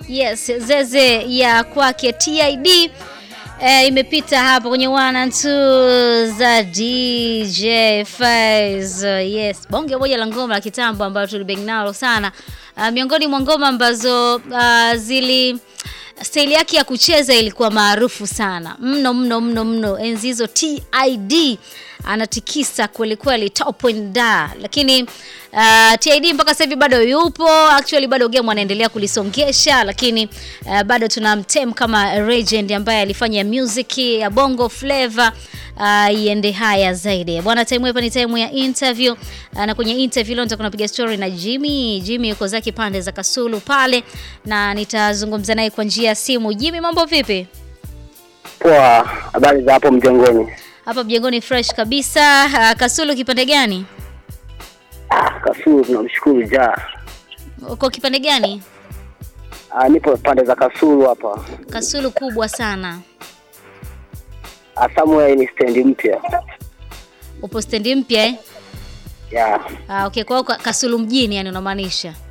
Yes, zeze ya kwake TID eh, imepita hapo kwenye one and two za DJ Faiz. Yes, bonge moja la ngoma la kitambo ambayo tulibeng nalo sana. Uh, miongoni mwa ngoma ambazo uh, zili staili yake ya kucheza ilikuwa maarufu sana mno mno mno mno. Enzi hizo TID anatikisa kweli kweli, top and da. Lakini uh, TID mpaka sasa hivi bado yupo, actually bado game anaendelea kulisongesha, lakini uh, bado tunamtem kama legend ambaye alifanya music ya bongo flavor uh, iende haya zaidi bwana. Time hapa ni time ya interview uh, na kwenye interview leo nitakuwa napiga story na Jimmy. Jimmy yuko zake pande za Kasulu pale, na nitazungumza naye kwa njia ya simu. Jimmy, mambo vipi? Poa, habari za hapo mjengoni? Hapa mjengoni fresh kabisa. Uh, Kasulu kipande gani? Ah, Kasulu tunamshukuru ja. Uko kipande gani? Ah, nipo pande za Kasulu hapa. Kasulu kubwa sana. Ah, somewhere ni stendi mpya. Upo stendi mpya eh? Yeah. Ah, okay, kwa hiyo Kasulu mjini yani unamaanisha?